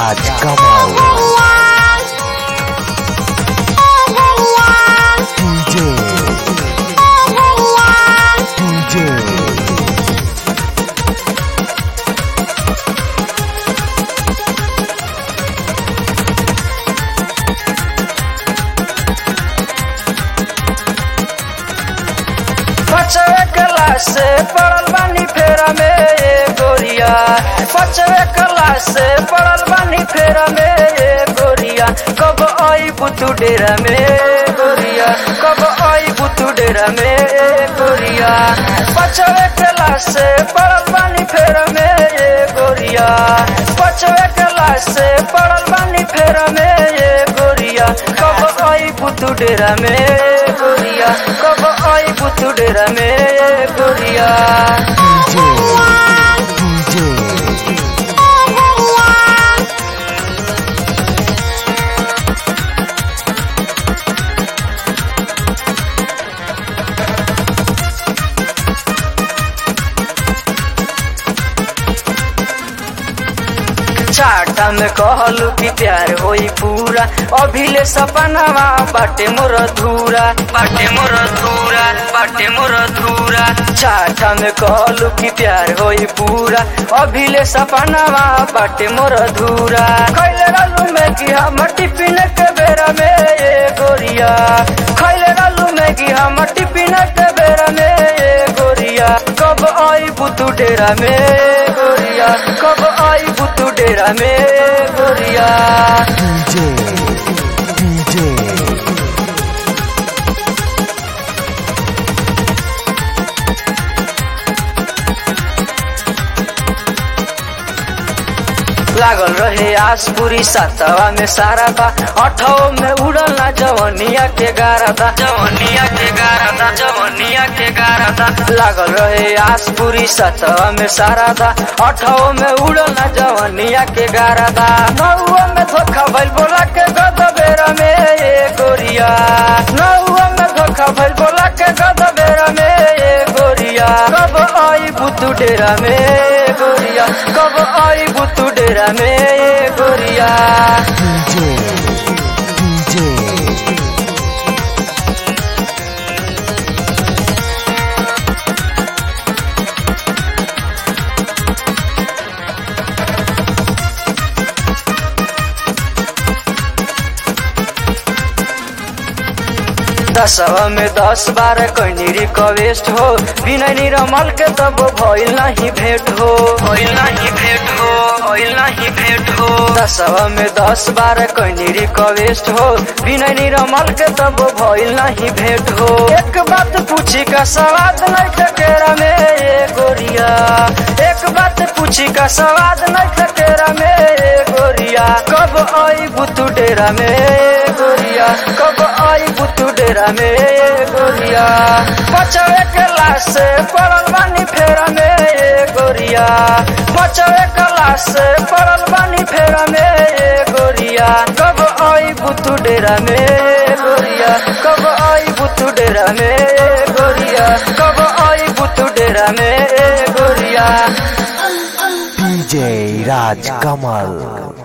Raj Kamal DJ DJ पचवे class से पढ़ल बानी फेरा में ये गोरिया पचवे क्लास से पढ़ल बानी फेरा में ये गोरिया कब आई बुतू डेरा में गोरिया कब आई बुतू डेरा में ये गोरिया पचवे क्लास से पढ़ल बानी फेरा में ये गोरिया पचवे क्लास से पढ़ल बानी फेरा में ये गोरिया कब आई बुतू डेरा में गोरिया कब आई बुतू डेरा में ये गोरिया DJ चाटा में कहलू कि प्यार होई पूरा अभिले सपनावा बाटे मोर धूरा बाटे मोर धूरा बाटे मोर धूरा चाटा में कहलू कि प्यार होई पूरा अभिले सपनावा बाटे मोर धूरा खैले रहलू में कि हम टिफिन के बेरा में ये गोरिया खैले रहलू में कि हम टिफिन के बेरा में ये गोरिया कब आई बुतू डेरा में गोरिया कब आई बुतू डेरा में गोरिया DJ DJ लागल रहे आस पूरी सातवा में सारा था अठवा में उड़ल ना जवनिया के गारा था जवनिया के गारा था जवनिया के गारा था लागल रहे आस पूरी सातवा में सारा था अठवा में उड़ल ना जवनिया के गारा था नौवा में धोखा भइल बोला के गद बेरा में ये गोरिया नौवा में धोखा भइल बोला के गद बेरा में ये गोरिया कब आई बुतू डेरा में गोरिया कब आई बुतू डेरा में ये गोरिया DJ DJ दसवा में दस बार कैनी रिक्वेस्ट हो बिना निरमल के तब भइल नहीं भेंट हो भइल नहीं भेंट हो भइल नहीं भेंट हो दसवा में दस बार कैनी रिक्वेस्ट हो बिना निरमल के तब भइल नहीं भेंट हो एक बात पूछी का सवाद नहीं टकेरा में ये गोरिया एक बात पूछी का सवाद नहीं टकेरा में ये गोरिया कब आई बुतू डेरा में गोरिया कब आई बुतू डेरा में गोरिया पचवे क्लास से पढ़ल बानी फेरा में गोरिया पचवे क्लास से पढ़ल बानी फेरा में गोरिया कब आई बुतू डेरा में गोरिया कब आई बुतू डेरा में गोरिया कब आई बुतू डेरा में गोरिया DJ Raj Kamal